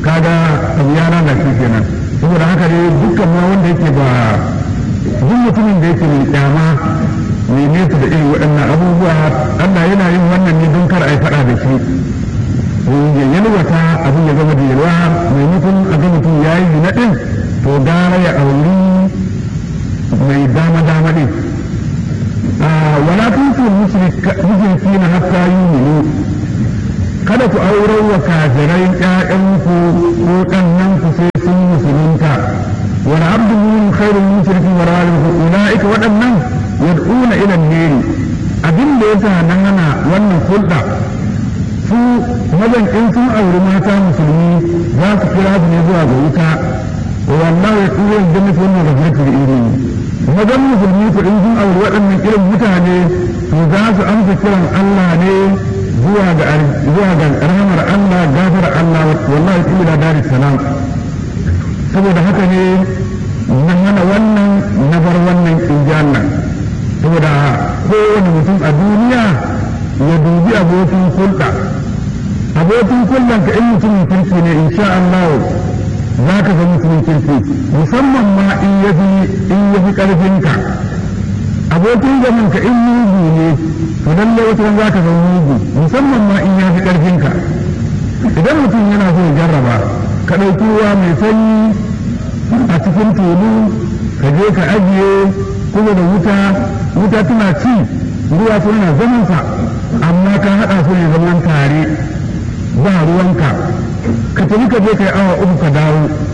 kaga abu ya lalace kenan saboda haka ne dukkan ma wanda yake ba duk mutumin da yake mai kyama mai nesa da irin waɗannan abubuwa Allah yana yin wannan ne don kar a yi faɗa da shi ya yalwata abin ya zama da yalwa maimakon a ga mutum ya yi na ɗin to gara ya auri mai dama dama ɗin wala tuntu mushriki na hatta yuminu kada ku aurar wa kafirai ƴaƴanku ko ɗannanku sai sun musulunta wal abdu min khairul mushrikin wa ralihu ulaika waɗannan yad'una ila an-nar abin da yasa nan ana wannan hulɗa su mazan in sun auri mata musulmi za su kira su ne zuwa ga wuta wallahi ya tsoro jannatu wannan rafatu da iri mazan musulmi ku in sun auri waɗannan irin mutane to za su amsa kiran Allah ne zuwa ga zuwa ga rahmar Allah gafar Allah wallahi ila dar salam saboda haka ne na hana wannan na bar wannan in ji Allah saboda kowane mutum a duniya ya dubi abokin hulɗa abokin hulɗan ka in mutumin kirki ne insha Allah za ka ga mutumin kirki musamman ma in ya fi in ya fi ƙarfinka abokin zaman ka in mugu ne to lalle wata za ka ga mugu musamman ma in ya fi ƙarfinka idan mutum yana so ya jarraba ka ɗauki ruwa mai sanyi a cikin tulu ka je ka ajiye kuma da wuta wuta tana ci ruwa tana zaman sa amma ka haɗa su ne zaman tare ba ruwanka ka tafi ka je kai awa uku ka dawo